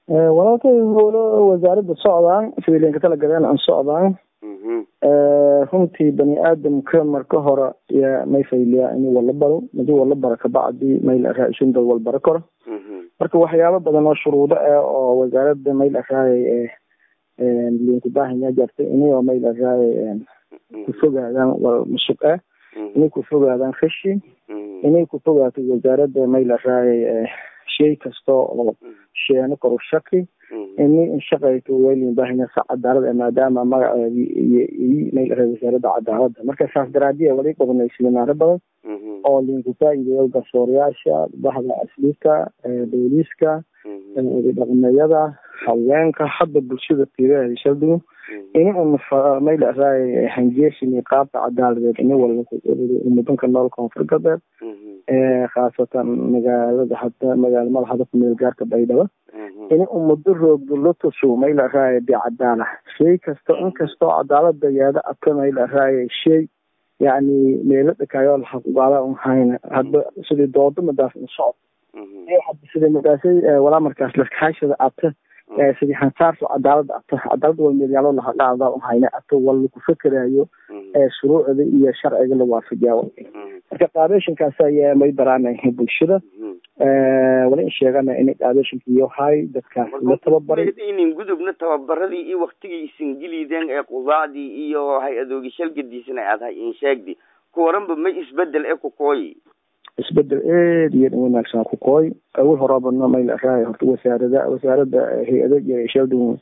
walaalkay howlo wasaaradda socdaan sidii linka tala galeen aan socdaan runtii bani aadamka marka hore yaa may fayliyaa inuu wala baro hadii wala baro kabacdi mayl araa dad wal baro karo marka waxyaabo badan oo shuruudo ah oo wasaaradda mayl araayay linku baahanya jartay inay mayl araayay ku fogaadaan wal musuq ah inay ku fogaadaan rashi inay ku fogaato wasaaradda mayl araayay shay kasta oo sheeno karo shaki ini inshaqayto weylin baahanya sa cadaalad ah maadaama magaceedi iyo mayl araay wasaaradda cadaaladda marka saas daraadiya wali qabanay siminaaro badan oo linku faa'iideeyo garsoorayaasha bahda asliibka booliiska dhaqmeeyada haweenka hadda bulshada tiiraheeda shaldugu ini un mayl araay hanjeeshin qaabka cadaaladeed ini walba mudanka nool koonfur galbeed khaasatan magaalada hadda magaalamada hadafka meel gaarka baydhabo ini umado roogdo lotusu mayl araay bicadaala shay kasta inkastoo cadaalada yaada adka mayl araay shay yani meelo dhakaayo lahakugaada un hayna hadda sidii doodo madaas in socod sidii madaasay walaa markaas laskaashada ata sidii hansaarso cadaalada ata cadaalada wal meelyaalo lahaqaada un hayna ata wal laku fekerayo shuruucda iyo sharciga la waafajiyaa marka qaabeshinkaas ayaa may baraanahay bulshada wala in sheegana inay qaabeshinka iyo hay dadkaas la tababaray inin gudubna tababaradii iyo waktigii isingiliideen ee qudaacdii iyo hay-adoogi shalgadiisana aad hay in sheegdi kuwaranba may isbedel ee kukooyi isbedel aad iyo dhan wanaagsan ku kooy awal horabana mayl araay horta wasaarada wasaaradda hay-ado iyo sheldon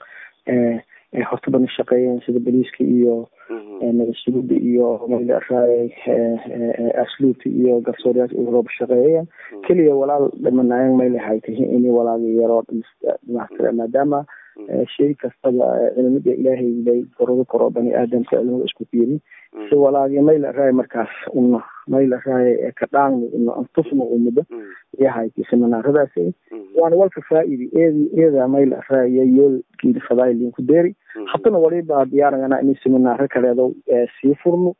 horta bana shaqeeyeen sida boliiska iyo nabadsuguda iyo mayl araay asluubta iyo garsoorayaasha urooba shaqeeyeen keliya walaal dhamanaayeen mayl haytay ini walaagi yaroo dhamaystira maadaama shay kastaba cilmada ilaahay lay gorado karo bani aadamka cilmada isku fiiri si walaagi mayl araay markaas una mayl araay ka dhaangno una antufno umada yahayti seminaaradaasi waana walka faaidi eedi eeda mayl araaya yoolkiida fadaay linku deeri haddana waliba diyaaragana inay seminaaro kaleedo sii furno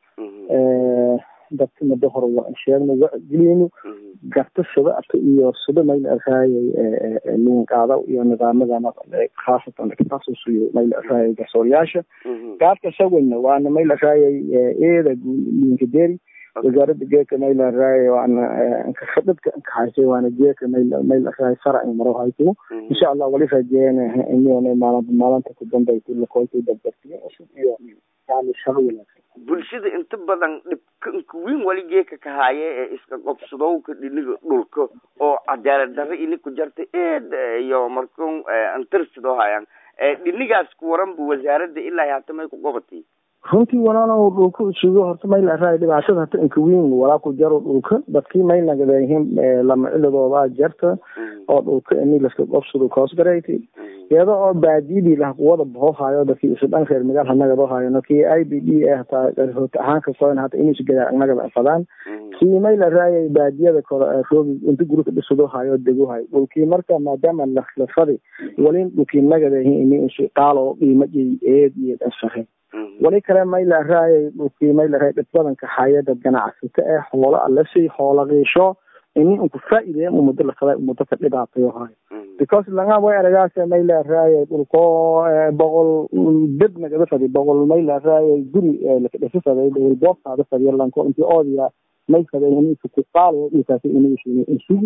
dadka muddo hore waa sheegno wagelino garta sida ata iyo sida mayl araayay luunqaada iyo nidaamadan khaasatan takasusiyo mayl araayay garsoorayaasha gaadka sawirna waana mayl araayay eeda linka deri wasaaradda geeka mayl araayay waana khadadka kahaysay waana geeka mayl mayl araayay sharci maro hayto insha allah wali rajeeyana inuu maalinta maalinta ku dambaysa lakoolta dabdartiyo cusub iyo yani shaqo wanaagsan bulshada inta badan dhibkanka weyn wali geeka ka haaye ee iska qobsadowka dhiniga dhulka oo cadaalad darra ini ku jarta eed iyo markun antarsidoo hayaan dhinigaas ku waran bu wasaaradda ilaa hata may ku qobatay runtii walaalow dhulka isugo horta mayl araay dhibaatada hata inka weyn walaa ku jaro dhulka dadkii may nagadayihiin lama ciladoodaa jarta oo dhulka ini laska qobsado koosgaraytay iyada oo baadiyadii lah kuwada bohohayo dadkii isu dhan reer magaal hanagado hayo kii i b d e hataa hoota ahaanka koyn hata inuusu gadaa anagada fadaan kii mayl araayay baadiyada kore roogi inta gurika dhisado hayo dego hayo dhulkii marka maadaama lafadi walin dhulkii nagadayihiin ini isu qaalo qiimo iyo eed iyo dhanshahe wali kale mayl araayay dhulkii mayl araay dhib badanka hayada ganacsata ee xoolo alasi xoola qiisho ini unku faa'iideya umado lafada umado ka dhibaatayo hayo because langa way aragaas mayl araayay dhulko boqol dad nagada fadi boqol mayl araayay guri lakadhasa faday dhowr boobtaada fadiya lanko intii oodiya may faday ini isu ku qaalo dhulkaasi ini isugu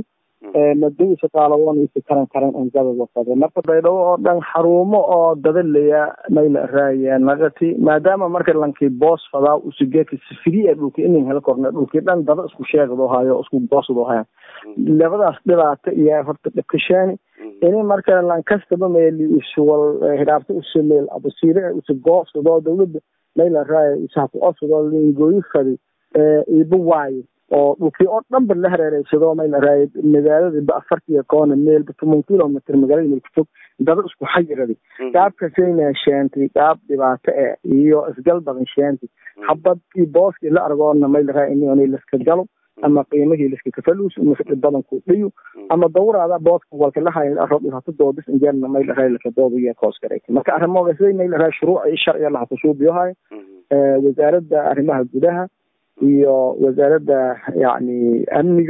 mado shaqaaladoon isa karan karan angababa fade marka baydhabo oo dhan xarumo oo dadalaya mayl araaya nagati maadaama marka lankii boos fadaa usugeeka sifiri ee dhulka inin hela korna dhulkii dhan dada isku sheegdo hayo isku boosdo haya labadaas dhibaata iyo horta dhibkashaani ini marka lankastaba meeli isuwal hidaabta usu meel abasiire usu goosado dawladda mayl araaya isaku osado lingooyi fadi iba waayo oo dhulkii oo dhan ba la hareereysado mayl araay magaalada ba afartiyo koona meelba toban kilomitr magaalada meel ku fog dada isku xayiradi qaabkasayna sheentay qaab dhibaato e iyo isgal badan sheentay habadkii booskii la argoona mayl araay in laska galo ama qiimihii laska kafaluus mase dhib badan ku dhiyo ama dawraada booska walka la hayo arro dhibaato doodis injeerna mayl araay laka doodayo koos garaytay marka arrimooga siday mayl araay shuruuc iyo sharciga laha kusuubiyohayo wasaaradda arrimaha gudaha iyo wasaaradda yani amniga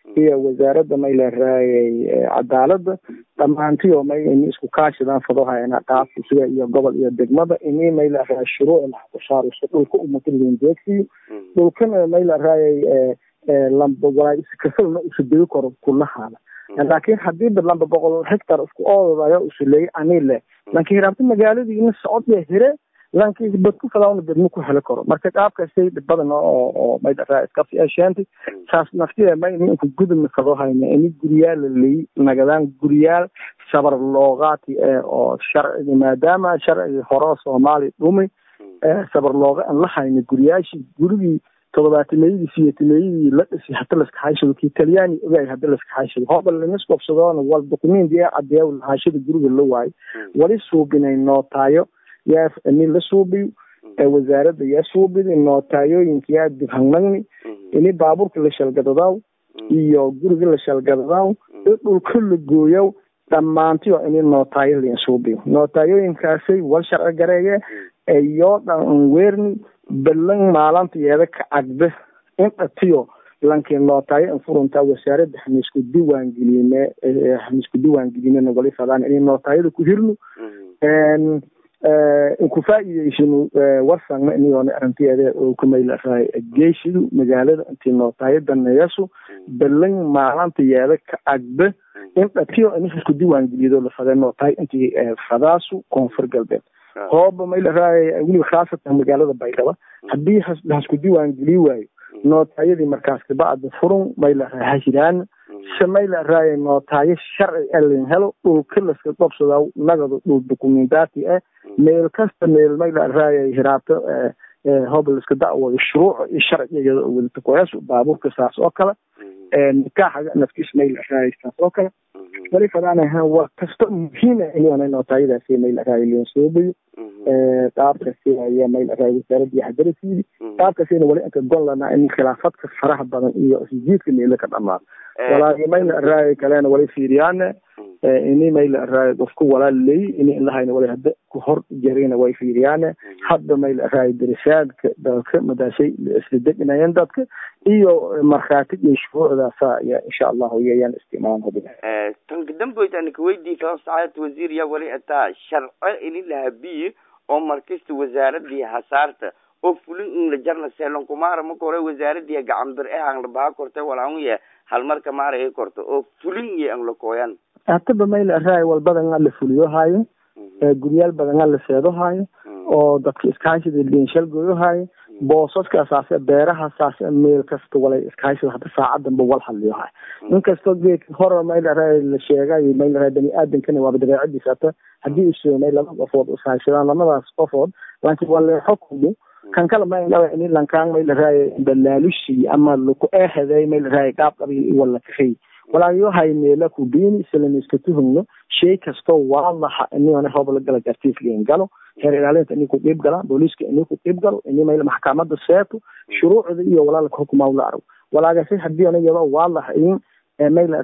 iyo wasaaradda may la raayay cadaalada dhammaantiyo may ini isku kaashidaan fadohayana qaabka sida iyo gobol iyo degmada ini may la raayay shuruuc laxkushaariso dhulka umatalin deegsiyo dhulkana may la raayay lamba walaa iskasana usudegi karo kulahaada laakiin hadiiba lamba boqol hectar isku oodaya usuleeyay ani le laakiin hiraabta magaaladii ina socodya hire laakiin badku falaawna degmo ku heli karo marka qaabkaasay dhib badan oo oo may dharaa iska fiashaanti saas naftida ma ini inku gudubna kadoo hayna ini guryaal laleey nagadaan guryaal sabar loogaati oo sharcigi maadaama sharcigii hore soomaaliya dhumi sabar looga aan la hayna guryaashii gurigii todobaatameeyadii siyaatameeyadii la dhisi hada laska hayshado kii talyaani ogaay hada laska hayshado hooba laniskobsadoona wal dokumenti ee cadeeya lahaashada guriga la waayo wali suubinay nootaayo yaa nin la suubiyo wasaaradda yaa suubidi nootayooyinka yaa dibhangnagni ini baabuurka la shalgadadaw iyo guriga la shalgadadaw i dhulka la gooyaw dhammaantiyo ini nootaayo lin suubiyo nootayooyinkaasay wal sharci gareeye iyo dhan weerni balan maalinta yeeda ka cagbe in dhatiyo lankii nootaayo in furuntaa wasaaradda hamisku diiwaangeliyne hamisku diiwaangelinena wali fadaan inay nootaayada ku hirno inku faa'iideysano warsangna inigoona arrinteeda oo kumaylaraa geeshidu magaalada intii nootaayo daneeyasu balan maalinta yeeda ka cagbe in dhatiyo in isku diiwaangeliyado la faday nootaay intii fadaasu koonfur galbeed hooba may la raaya weliba khaasatan magaalada baydhaba haddii hasku diiwaan geli waayo nootayadii markaas kabacda furun may la raaya hashiraan se may la raaya nootaayo sharci elin helo dhulka laska qobsada nagado dhul dokumentaati ah meel kasta meel may la raaya hiraabto hooba laska da'wado shuruuc iyo sharci iyada oo wadata koyaas baabuurka saas oo kale nikaaxaga nafkiis may la raaya saas oo kale wali fadaanaha waa kasta muhiima inana nootayadaasi may la raaya liin soobayo qaabkasi ayaa may la raaya wasaaradii hadarasiidi qaabkasina wali inka gonlana in khilaafadka faraha badan iyo isjiidka meelo ka dhamaado walaagi may la raaya kalena wali fiiriyaane ini may la raaya qofku walaal leey ini ilahayna wali hada ku hor jarina way fiiriyaane hadda may la raaya darisaadka dalka madaashay isla deginayan dadka iyo markhaati iyo shuruucdaasa ya insha allahu yayaan isticmaalan hubina tan kadamboyta anika weydii kala sacaadad wasiir yaa wali ataa sharco ini lahabiyi oo markasta wasaaradii hasaarta oo fulin in la jarna seelon kumaara marka hore wasaaradii gacan bir eh aan la baha kortay walaan ya hal marka maara ay korto oo fulin iyo aan la kooyan hataba may la raay walbadan la fuliyo haayo guryaal badan la seedo haayo oo dadka iskaashida liinshal gooyo haayo boosaska saase beeraha saase meel kasta walay iskaashida hadda saacadanba wal hadliyo haayo inkastoo geedka hore may la raay la sheegayo may la raay bani aadamkana waaba dabeecadiisa hata haddii usoomay laba qofood ishaashadaan lamadaas qofood laakiin waa leexo kudu kan kale may dhawa ini lankaan may la raay balaalushi ama laku eehaday may la raay qaab qabiil wala kahay walaayo hay meela ku biini islan iska tuhugno shay kastoo waadaxa inigana hoob la gala gartiifliin galo heer ilaalinta ini ku qiib galaan booliiska ini ku qiib galo ini mayla maxkamada seeto shuruucda iyo walaalka xukumaa la arag walaagase hadii ana iyadoo waadaxa in mayla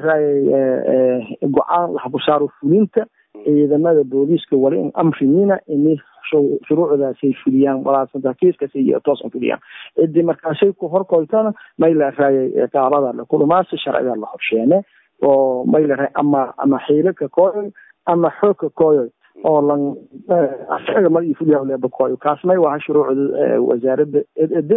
raay go-aan laha ku saaro fulinta ciidamada booliiska wali in amrimiina ini shuruucdaasay fuliyaan walaasanta kiiskasi iyo toosan fuliyaan cidii markaashay ku horkoytana may la raayay qaabada la kulumaasi sharciga la horsheene oo may la raay ama ama xiilo ka kooyoy ama xoog ka kooyoy oo lan asaga ma iyo fuliyaa leeba kooyo kaasmay waa shuruucda wasaaradda ed ede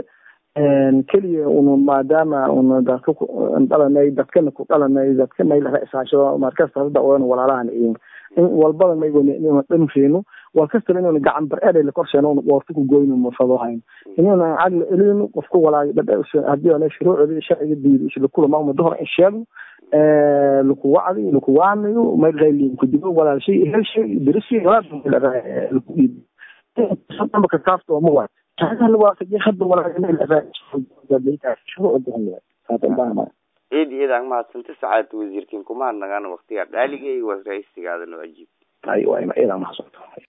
keliya unu maadaama unu dadka dhalanay dadkana ku dhalanay dadka may la raay isaashado markasta hadda odan walaalahan in in walbada may wani inuu dhamreeno wal kastaba inuu gacan bar eray la korsheeno uu qoorta ku goyno ma fado hayn inuu aqal elino qofku walaay dad hadii ana shuruucda sharciga diido isla kula ma umada hore sheego ee lagu wacdi lagu waanayo may reelin ku dibo walaal shay hel shay dirisi walaal la raa lagu diido sabab ka kaafto ma waa هذا الواقع يخد ولا eed iyadaan mahadsanta sacaadad wasiirkiin kumaad nagaan waktiga dhaaligay waa raisigaadana waajib aywa iyadaan mahadsanto